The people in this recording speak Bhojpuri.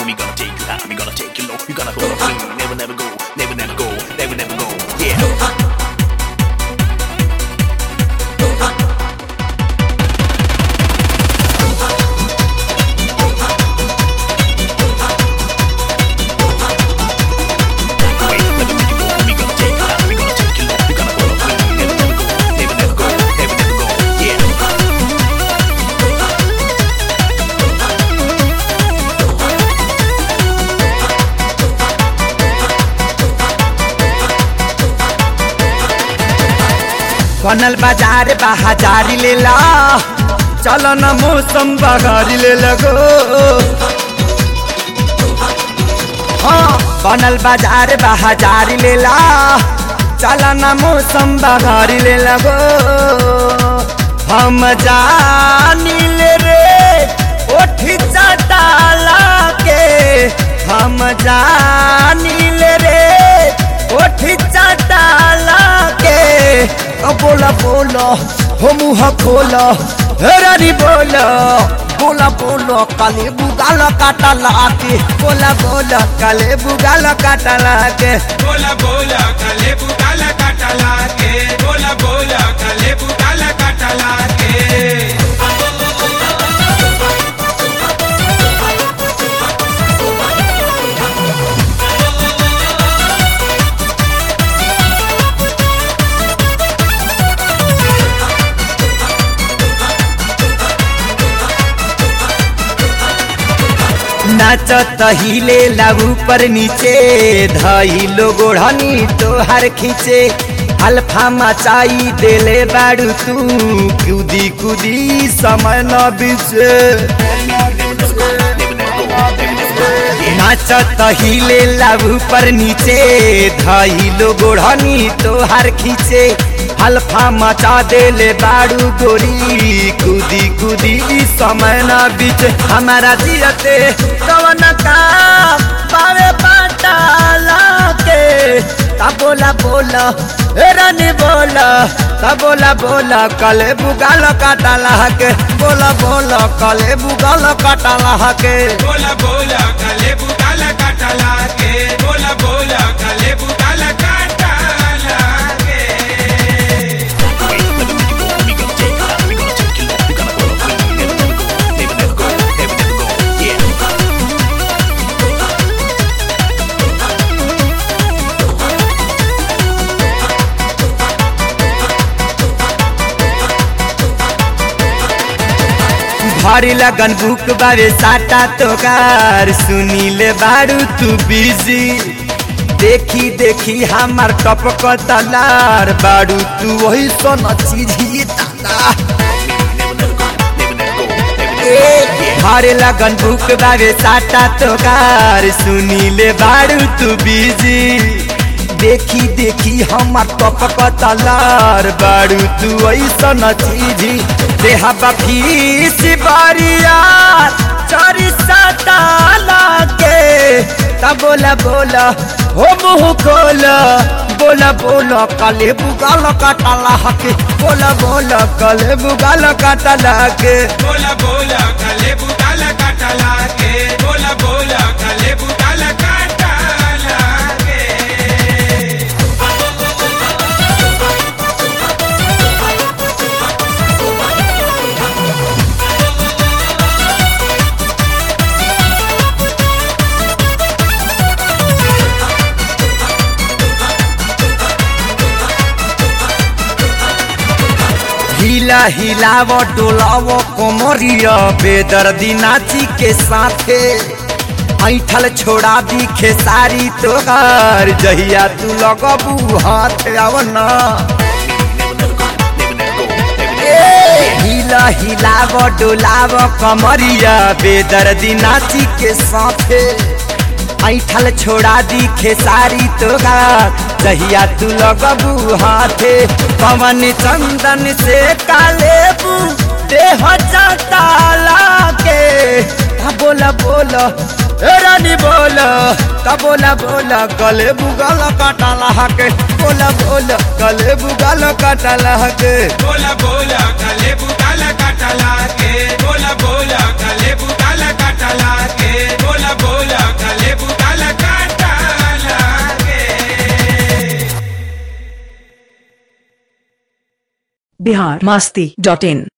We gonna take you high, we gonna take you low. You gonna go clean, never, never go, never, never go, never, never go. Yeah. Wait, let me make you go. We gonna take you high, we gonna take you low. You gonna go clean, never, never go, never, never go, never, never go. Yeah. बनल बाजार बाजारी ले ला चल न मौसम बगारी ले लगो हाँ बनल बाजार बाजारी ले ला चल न मौसम बगारी ले लगो हम जानी ले रे ओठी चटाला के हम जानी ले रे ओठी चटाला के ओ बोला बोला हो मुँह खोला हे रानी बोला बोला बोला काले बुगाल काटा लाके बोला बोला काले बुगाल काटा लाके बोला बोला कले बुटाला काटाला के बोला बोला कले बुटाला काटाला के नाचत हिले लागू पर नीचे धइलो गोढ़नी तोहार खींचे अल्फा मचाई देले बाड़ू तू कूदी कूदी समय न बीचे नाचत हिले लागू पर नीचे धइलो गोढ़नी तोहार खींचे अल्फा मचा देले बाड़ू गोरी कूदी कूदी समय न बीच हमारा जियते कवन का पावे पाटाला के ता बोला बोला ए रानी बोला ता बोला बोला कले बुगाल काटाला के बोला बोला कले बुगाल काटाला के बोला बोला कले बुटाला काटाला के बोला बोला कले बुटाला काटाला के Wait, let me make you go. We gonna take you high, we gonna take you low. You gonna go clean, never, never go, never, never go, never, never go. Yeah. भारी लगन बुक बारे साटा तोकार सुनी ले बारू तू बिजी देखी देखी हमार टपक तलार बारू तू वही सोना चीज ही ताला भारे लगन बुक बारे साटा तोकार सुनी ले बारू तू बिजी देखी देखी हमार टपक तलार बारू तू ऐसा चीजी देहा बफीस बारिया चोरी सताला के तब बोला बोला हो मुँह खोला बोला बोला काले बुगाल काटाला के बोला बोला काले बुगाल काटाला के बोला बोला कले बुटाला काटाला के बोला बोला कले बुटाला काटाला के हिला हिलाव डोलाव कोमरिया बेदर्दी नाची के साथे ऐठल छोड़ा दी खेसारी तोहार जहिया तू लगबू हाथ आवना हिला हिलाव डोलाव कमरिया बेदर्दी नाची के साथे ऐठल छोड़ा दी खेसारी तोहार जहिया तू लगबू हाथे पवन चंदन से कालेबू देह चटाला के ता बोला बोला ए रानी बोला ता बोला बोला गले बुगल काटाला के बोला बोला गले बुगल काटाला के बोला बोला कले बुटाला काटाला के बोला बोला कले बुटाला काटाला के बोला बोला बिहार मास्ती डॉट इन